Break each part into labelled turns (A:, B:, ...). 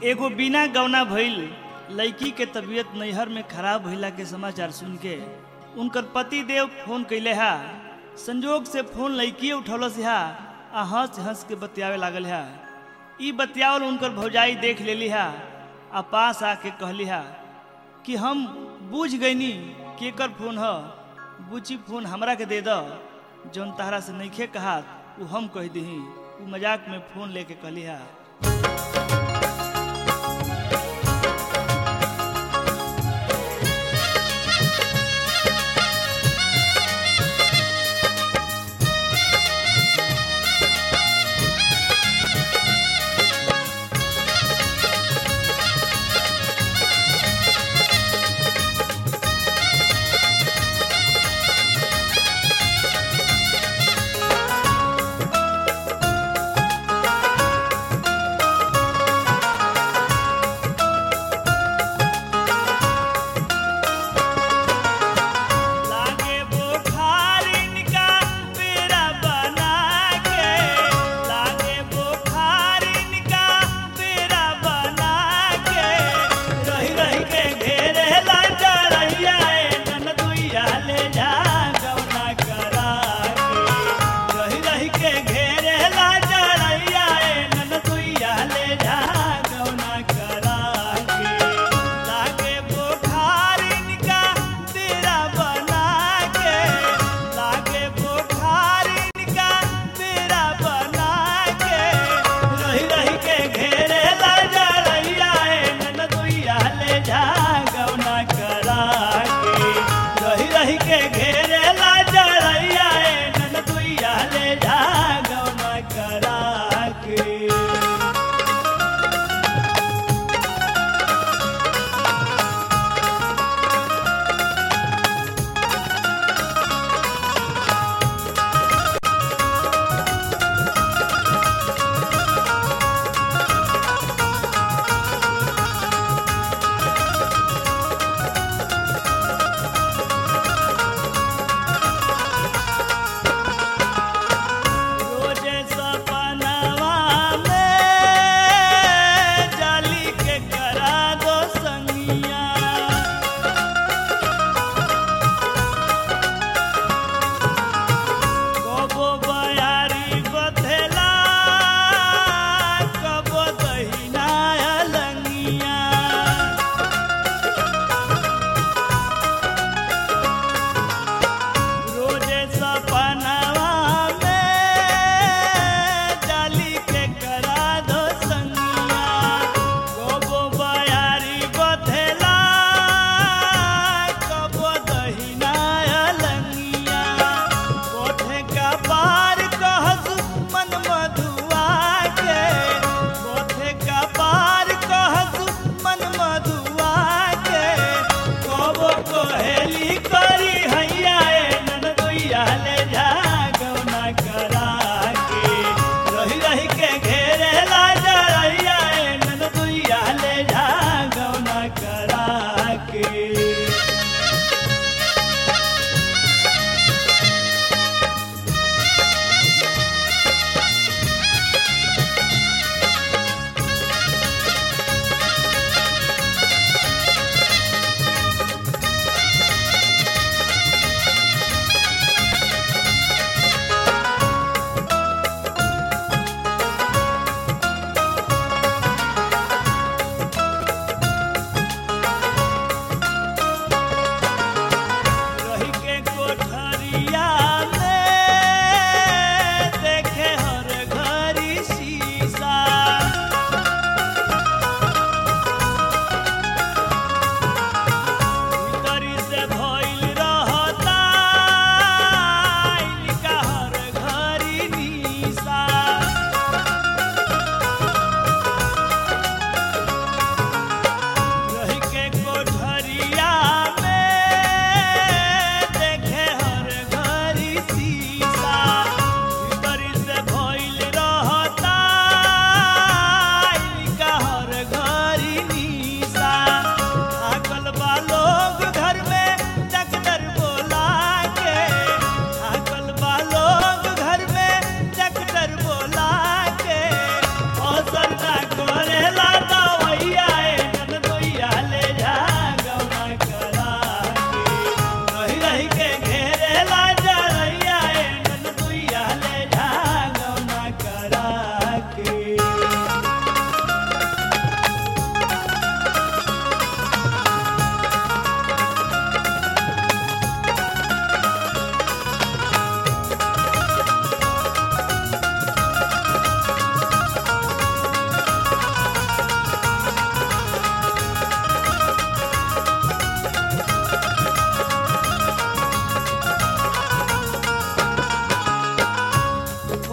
A: एगो बिना गौना भइल लड़की के तबीयत नैहर में खराब भइला के समाचार सुन के उनकर पति देव फोन कैले हा संजोग से फोन लड़की उठौलस हा आ हंस हंस के बतियावे लागल हा ई बतियावल उनकर भौजाई देख लेली हा आ पास आके कहली हा कि हम बूझ गईनी केकर फोन ह बुची फोन हमरा के दे द जौन तहरा से नइखे कहात उ हम कह दही उ मजाक में फोन लेके कहली हा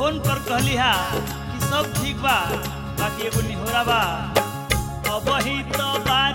A: फोन पर कहली हा कि सब ठीक बा बाकी एगो निहोरा बा अब ही तो बानी